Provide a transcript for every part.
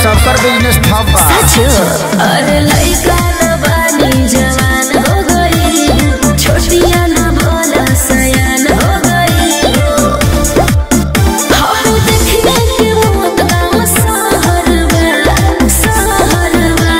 सबकर बिजनेस ठप बा अरे लइका न बानी जवान हो गई छोटिया न भोला सयान हो गई हम देखने के मौत गाँव सहर बा सहर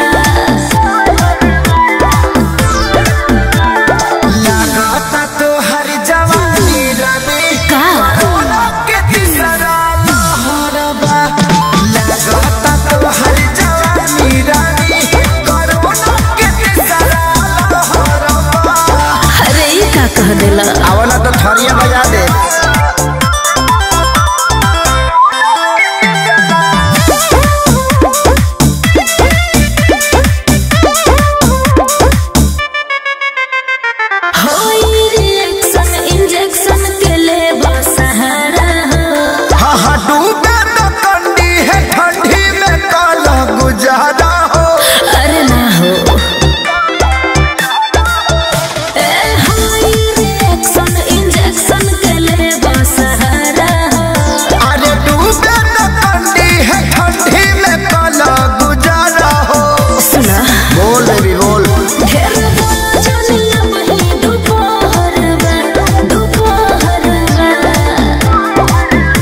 लागता तो हर जवानी रवि का कोरोना के तीसरा लहर बा लागता तो हर जवानी रवि कोरोना के तीसरा लहर बा अरे ई का कह देला आवला तो थरिया बजा दे होई रिएक्शन इंजेक्शन के ले सहारा हो हा हा डूबे तो कंडी है ठंडी में काला गुजारा हो अरे ना हो ए हाय रिएक्शन इंजेक्शन के ले सहारा हो अरे डूबे तो कंडी है ठंडी में काला गुजारा हो सुना बोल बेबी बोल ढेर बोला जाने अब ही दोपहर बा दोपहर बा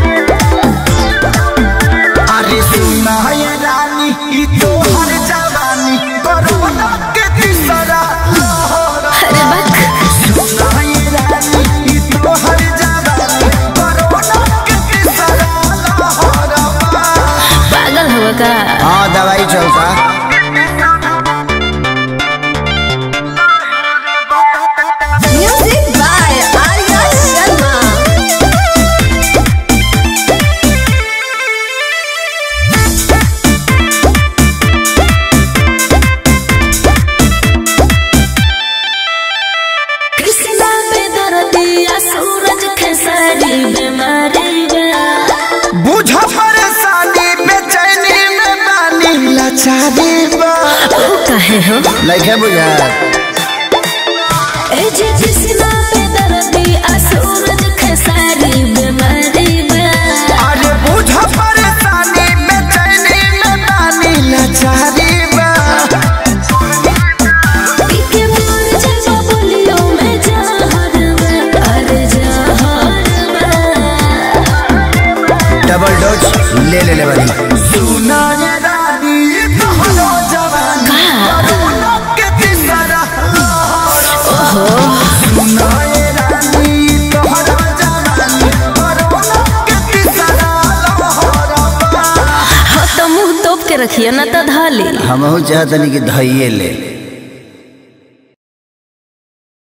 अरे सुना ये रानी ई तो हर जवानी कोरोना के तीसरा लहर अरे बक सुना ये रानी ई तो हर जवानी कोरोना के तीसरा लहर पागल हो का हाँ दवाई चलता म्यूजिक बाय आर्या शर्मा कृष्णा पे दर्दिया सूरज खेसारी बीमारी बा बुझ परेशानी बेचैनी में बानी लाचारी बा ओ कहे हो लइके बुझा ए जी कृष्णा पे दर्दिया सूरज खेसारी बीमारी बा अरे बुझ परेशानी बेचैनी में बानी लाचारी बा पीके मोर जब बोलियो मैं जहर बा अरे जहर बा डबल डोज ले ले ले बनी सुना ये रानी तोहरो जवान कोरोना के तीसरा लहर सुना ये रानी तोहरो जवान कोरोना के तीसरा लहर हाँ तो मुंह तोप के रखिए ना तो धाली हमहू चाहतनी कि धइये ले